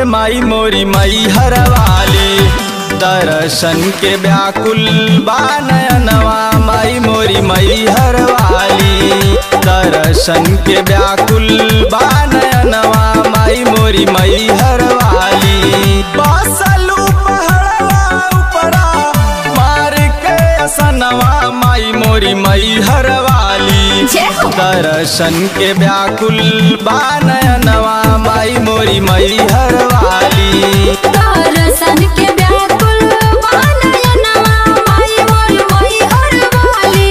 माई मोरी मई हरवाली दर्शन के व्याकुल बानयनवा माई मोरी मई हरवाली दर्शन के व्याकुल बानयनवा माई मोरी मई हरवाली बासलू पहड़वा उपरा मार के असनवा माई मोरी मई हरवाली जय हो। दर्शन के व्याकुल बानयनवा माई मोरी मई हरवाली दर्शन के व्याकुल बानयनवा माई मोर मोई हरवाली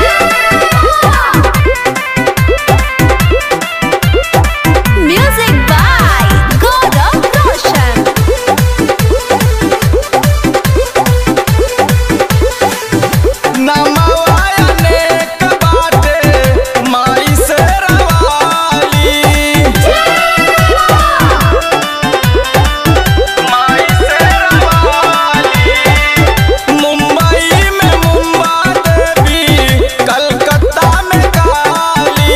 म्यूजिक बाय गौरव रोशन नमवायने कबाटे माई से रवाली माई से रवाली मुंबई में मुंबा देवी कलकत्ता में काली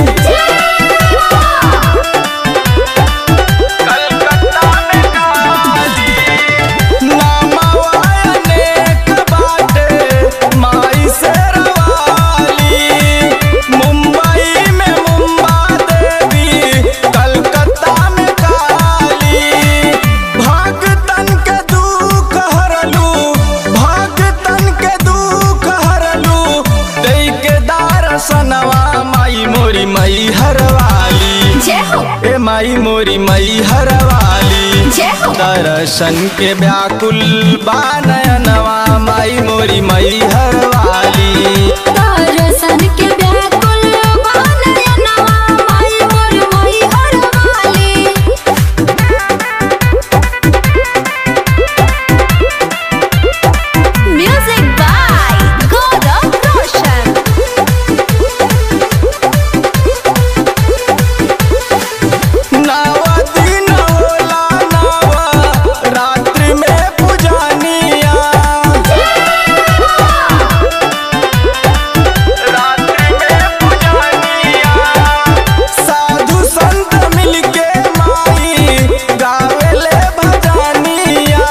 कलकत्ता में काली नामवायने कबाटे माई से रवाली मुंबई में मुंबा देवी कलकत्ता में काली भगतन के दुख हरलू भगतन के दुख हरलू दई के दर्शनवा माई मोरी मई हरवाली जय हो ए माई मोरी मई हरवाली जय हो दर्शन के व्याकुल बानयनवा माई मोरी मई हरवाली दर्शन के व्याकुल बानयनवा माई मोर मोई हरवाली म्यूजिक बाय गौरव रोशन नवा दिन होला नवा रात्रि में पुजानिया रात्रि में पुजानिया साधु संत मिलके माई गावेले भजनिया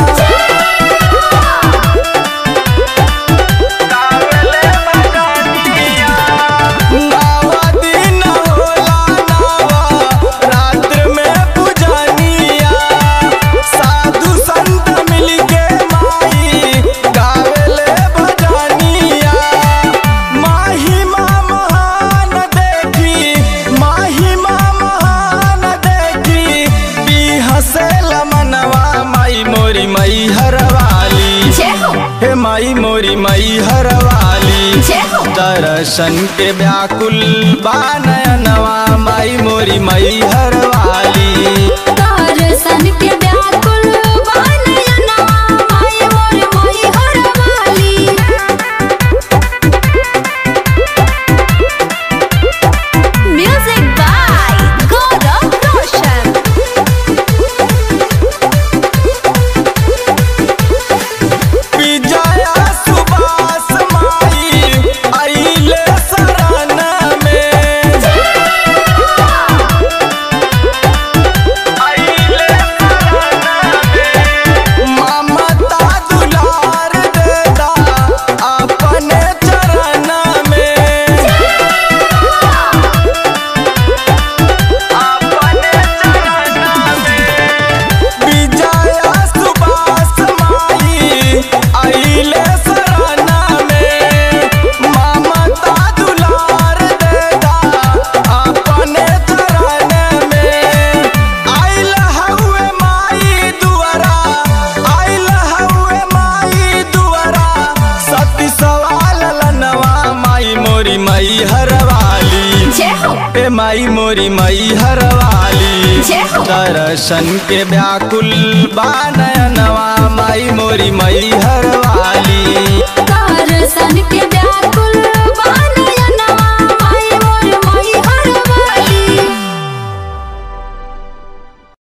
गावेले भजनिया नवा दिन होला नवा रात्र में पुजानिया साधु संत मिलके माई गावेले भजनिया महिमा महान देखी महिमा महान देखी ई हसेल मनवा माई मोरी मई हरवाली जय हो हे माई मोरी मई हरवाली जय हो दर्शन के व्याकुल बानयनवा माई मोरी मई हरवाली दर्शन के व्याकुल बानयनवा माई मोर मोई हरवाली म्यूजिक बाय गौरव रोशन विजया सुभाष माई आइले शरण में आइले शरण में ममता दुलार देदा अपने चरण में अपने चरण में विजया सुभाष माई आइले शरण में ममता दुलार देदा अपने चरण में आइल हउए माई दुआरा आइल हउए माई दुआरा सती सवाल लनवा माई मोरी मई हरवाली जय हो ए माई मोरी मई हरवाली जय हो दर्शन के व्याकुल बानयनवा माई मोरी मई हरवाली